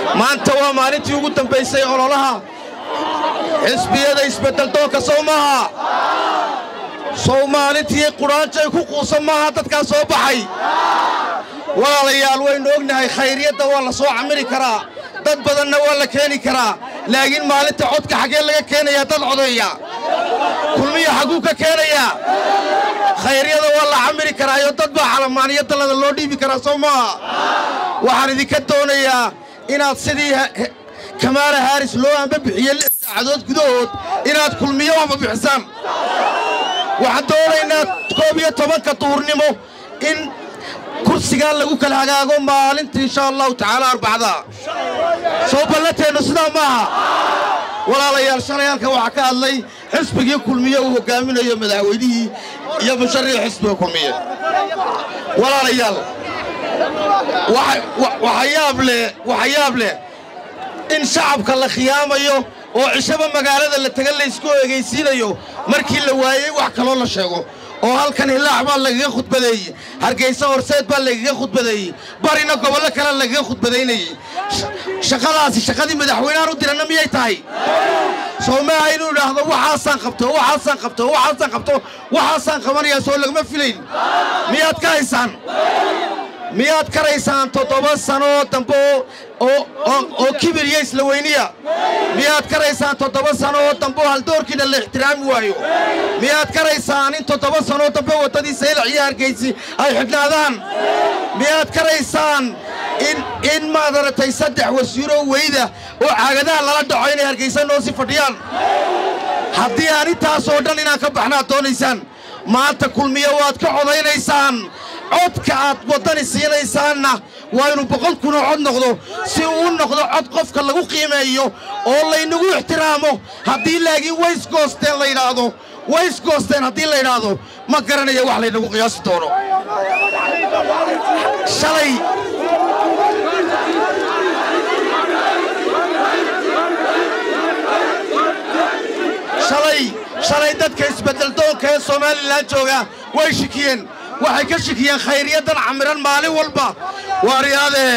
maanta waa maalintii ugu dambaysay ololaha xisbiyada isbeddeldoonka sow maaha sow maalintii qudhaanjay ku quusan maaha dadkaa soo baxay walaalayaal waynu ognahay khayriyadda waa la soo camiri karaa dad badanna waa la keeni karaa laakiin maalinta codka xaggee laga keenayaa dad codeeya kulmiya xagguu ka keenayaa khayryada waa la camiri karaayo dad baa calamaaniyo dallada loo dhiibi karaa soo maaha waxaan idinka doonayaa inaad sidii kamaala haaris loo ambabixiyey lix saacadood gudahood inaad kulmiyo ambabixisaan waxaan doonaynaa koob iyo tobanka duhurnimo in kursigaa lagu kala hagaago maalinta insha allahu tacaala arbacada soo ballateennu sidaa maaha walaalayaal shalay halka waxaa ka hadlay xisbigii kulmiye uu hogaaminayo madaxweynihii iyo mushariix xisbiga kulmiye walaalayaal waxa yaab leh in shacabka la khiyaamayo oo cishaba magaalada la taga laysku egaysiinayo markii la waayey wax kaloo la sheego oo halkan hilaax baa lagaga khudbadeeyey hargaysa horseed baa lagaga khudbadeeyey barina gobollo kale lagaga khudbadaynayey shaqadaasi shaqadii madaxweynehan u diranna miyay tahay soo maaha inuu idhaahdo waxaasaan qabto waxaasaan qabto waxaasaan qabto waxaasaan qabanayaa soo lagama filayn miyaad ka haysaan miyaad karaysaan toddoba sanoo dambe oo kibir iyo isla weyniya miyaad karaysaan toddoba sanoo dambe oo haldoorkiina la ixtiraami waayo miyaad karaysaan in toddoba sanoo dambe waddadii saylac iyo hargaysi ay xidhnaadaan miyaad karaysaan in maad aratay saddex wasiiroo weyda oo caagadaha lala dhaco inay hargaysa noo si fadhiyaan haddii aan intaasoo dhan inaan ka baxnaad doonaysaan maanta kulmiya waad ka codaynaysaan codka aad waddani siinaysaanna waa inuu boqol kunoo cod noqdo si uu u noqdo cod qofka lagu qiimeeyo oo laynagu ixtiraamo haddii laakiin waysgoosteen la yidhaahdo waysgoosteen haddii la yidhaahdo ma garanaya wax laynagu qiyaasi doono shalay shalay shalay dadka isbeddeldoonka ee somalilan jooga way shikiyeen waxay ka shikiyeen khayriyadan camiran maalin walba waaryaadeen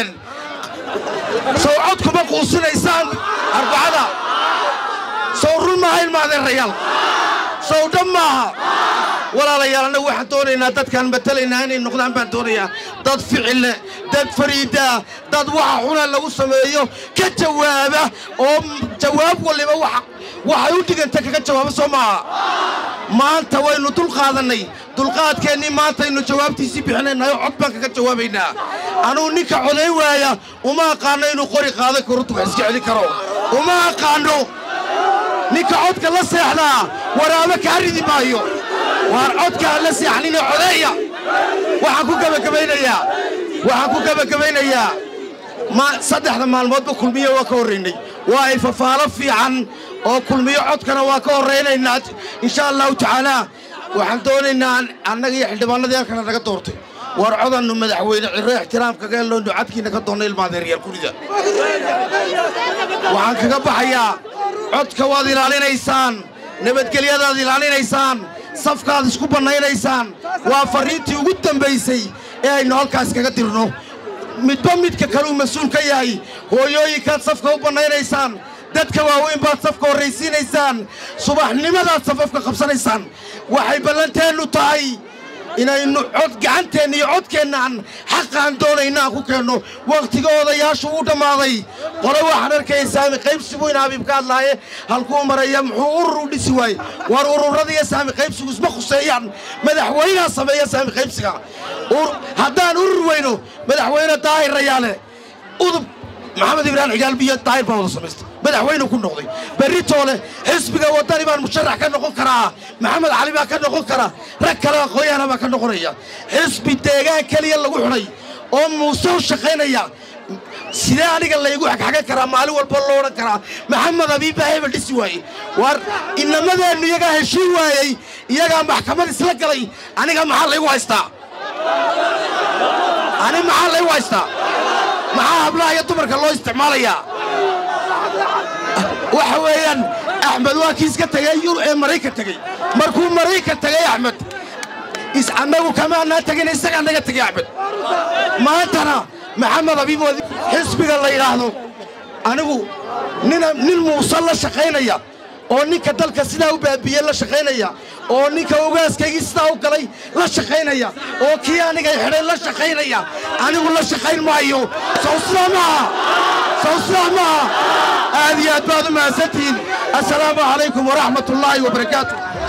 sow cod kuma quusinaysaan arbacada sow run maaha ilmaadeerayaal sow dhab maaha walaalayaal annagu waxaan doonaynaa dadkaan matalaynaa inay noqdaan baan doonayaa dad ficille dad fariida dad waxa xuna lagu sameeyo ka jawaaba oo jawaab waliba waxay u dhiganta kaga jawaaba soo maaha maanta waynu dulqaadannay dulqaadkeennii maantaynu jawaabtiisii bixinaynayo cod baan kaga jawaabaynaa anugu ninka codayn waaya uma aqaanno inuu qori qaadan karo duga iska celin karo uma aqaanno ninka codka la seexdaa waraabo kaa ridi maayo waar codkaa la seexnina codeeya waxaan ku gebagabaynayaa waxaan ku gebagabaynayaa saddexda maalmoodba kulmiyo waa ka horraynay waa ay fafaalo fiican oo kulmiyo codkana waa ka horraynaynaa insha allahu tacaalaa waxaan doonaynaa annaga iyo xildhibaanadii halkana naga doortay war codannu madaxweyne cirro ixtiraamkaga helloonu cadkiina ka doonna ilmaadeeryaal gurida waxaan kaga baxayaa codka waad ilaalinaysaan nabadgelyadaad ilaalinaysaan safkaad isku bannaynaysaan waa farriintii ugu dambaysay ee aynu halkaas kaga dirno midba midka kaluu mas-uul ka yahay hooyooyinkaad safka u bannaynaysaan dadka waaweyn baad safka horraysiinaysaan subaxnimadaad safafka qabsanaysaan waxay ballanteennu tahay inaynu cod gacanteenna iyo codkeennaan xaqaan doonayna aan ku keenno wakhtiga odayaashu u dhammaaday qole waxaan arkaya saami qaybsigu in habiib ka hadlaaye halkuu maraya muxuu urur u dhisi waaye war ururada iyo saami qaybsigu isma khuseeyaan madaxweynaha sameeya saami qaybsiga haddaan urur weyno madaxweyne daahir rayaale udub maxamed ibraahim xigaalbiyo daahir baa wada samaystay madaxweyne ku noqday berritoole xisbiga waddani baan musharax ka noqon karaa maxamed cali baa ka noqon karaa rag kale aqoonyahana baa ka noqonaya xisbi deegaan keliya lagu xidhay oo muuse u shaqaynaya sidee aniga laygu xagxagan karaa maalin walba loo odhan karaa maxamed abiibbaa hebel dhisi waaye war inamadeennu iyagaa heshiin waayey iyagaa maxkamad isla galay aniga maxaa laygu haystaa ani maxaa laygu haystaa maxaa hablaha iyo dumarka loo isticmaalayaa waxa weeyaan axmed waa kii iska tegay yur ee maraykan tegey markuu maraykan tegay axmed annagu kamaanaa tegin isagaa naga tegay axmed maantana maxamed abiib xisbiga la yidhaahdo anigu nin muuse la shaqaynaya oo ninka dalka sidaa u baabiye la shaqaynaya oo ninka ogaaskaygii sidaa u galay la shaqaynaya oo kii anigay xidhay la shaqaynaya anigu la shaqayn maayo sow sidaa maaha sow sidaa maaha aad iyo aad baad u mahadsantihiin assalaamu calaykum waraxmat ullaahi wabarakaatu